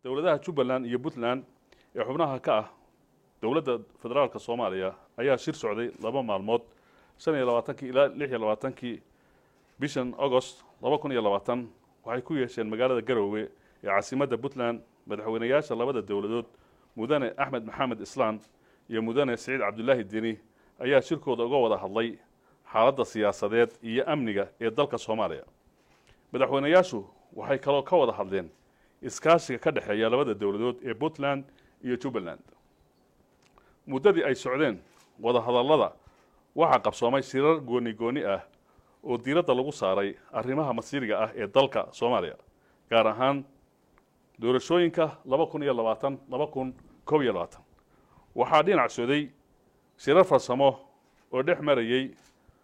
dowladaha jubbaland iyo puntland ee xubnaha ka ah dowladda federaalka soomaaliya ayaa shir socday laba maalmood shan iyo labaatankii ilaa lix iyo labaatankii bishan agost laba kun iyo labaatan waxay ku yeesheen magaalada garoowe ee caasimadda puntland madaxweynayaasha labada dowladood mudane axmed maxamed islaan iyo mudane siciid cabdulaahi deni ayaa shirkooda uga wada hadlay xaaladda siyaasadeed iyo amniga ee dalka soomaaliya madaxweynayaashu waxay kaloo ka wada hadleen iskaashiga ka dhexeeya labada dowladood ee puntland iyo jubbaland muddadii ay socdeen wadahadallada waxaa qabsoomay shirar gooni gooni ah oo diiradda lagu saaray arrimaha masiiriga ah ee dalka soomaaliya gaar ahaan doorashooyinka laba kun iyo labaatan laba kun koob iyo labaatan waxaa dhinac socday shirar farsamo oo dhex marayey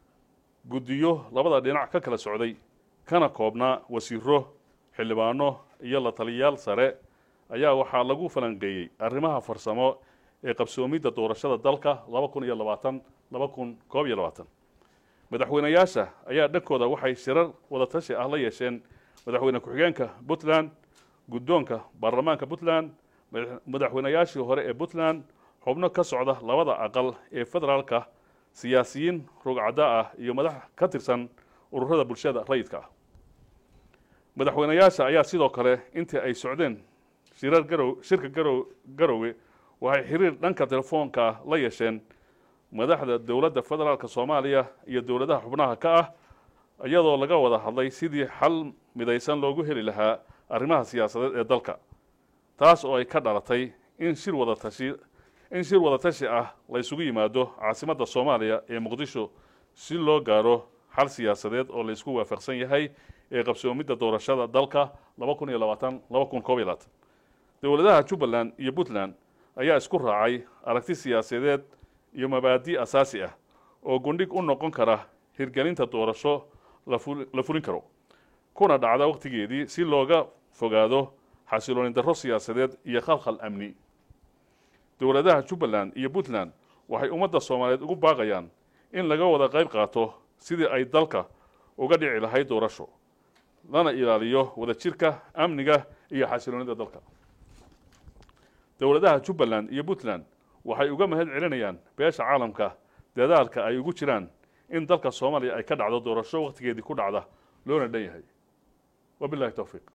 guddiyo labada dhinac ka kala socday kana koobnaa wasiiro xildhibaano iyo la taliyayaal sare ayaa waxaa lagu falanqeeyey arrimaha farsamo ee qabsoomidda doorashada dalka laba kun iyo labaatan laba kun koob iyo labaatan madaxweynayaasha ayaa dhankooda waxay shirar wadatashi ah la yeesheen madaxweyne ku-xigeenka puntland guddoonka baarlamaanka puntland madaxweynayaashii hore ee puntland xubno ka socda labada aqal ee federaalka siyaasiyiin rugcadda ah iyo madax ka tirsan ururada bulshada rayidka ah madaxweynayaasha ayaa sidoo kale intii ay socdeen shirar garow shirka garow garowe waxay xiriir dhanka telefoonka la yeesheen madaxda dowladda federaalka soomaaliya iyo dowladaha xubnaha ka ah iyadoo laga wada hadlay sidii xal midaysan loogu heli lahaa arrimaha siyaasadeed ee dalka taas oo ay ka dhalatay in shir wadatashi in shir wadatashi ah la ysugu yimaado caasimadda soomaaliya ee muqdisho si loo gaaro xal siyaasadeed oo la isku waafaqsan yahay ee qabsoomidda doorashada dalka laba kun iyo labaatan laba kun koob iyo labaatan dowladaha jubbaland iyo puntland ayaa isku raacay aragti siyaasadeed iyo mabaadi' asaasi ah oo gundhig u noqon kara hirgelinta doorasho la fulin karo kuna dhacda wakhtigeedii si looga fogaado xasilooni darro siyaasadeed iyo khalkhal amni dowladaha jubbaland iyo puntland waxay ummadda soomaaliyeed ugu baaqayaan in laga wada qayb qaato sidii ay dalka uga dhici lahayd doorasho lana ilaaliyo wadajirka amniga iyo xasiloonida dalka dowladaha jubbaland iyo puntland waxay uga mahad celinayaan beesha caalamka dadaalka ay ugu jiraan in dalka soomaaliya ay ka dhacdo doorasho wakhtigeedii ku dhacda loona dhan yahay wabilahi towfiiq